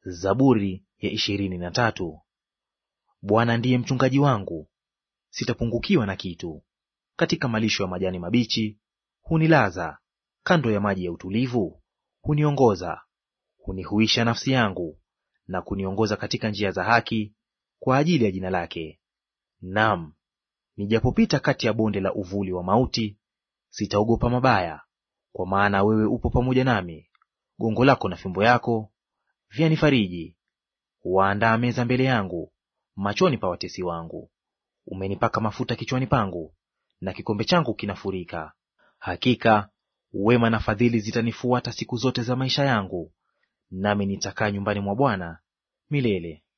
Zaburi ya ishirini na tatu. Bwana ndiye mchungaji wangu, sitapungukiwa na kitu. Katika malisho ya majani mabichi hunilaza, kando ya maji ya utulivu huniongoza. Hunihuisha nafsi yangu, na kuniongoza katika njia za haki kwa ajili ya jina lake. Naam, nijapopita kati ya bonde la uvuli wa mauti, sitaogopa mabaya, kwa maana wewe upo pamoja nami. Gongo lako na fimbo yako vyanifariji. Waandaa meza mbele yangu machoni pa watesi wangu. Umenipaka mafuta kichwani pangu, na kikombe changu kinafurika. Hakika wema na fadhili zitanifuata siku zote za maisha yangu, nami nitakaa nyumbani mwa Bwana milele.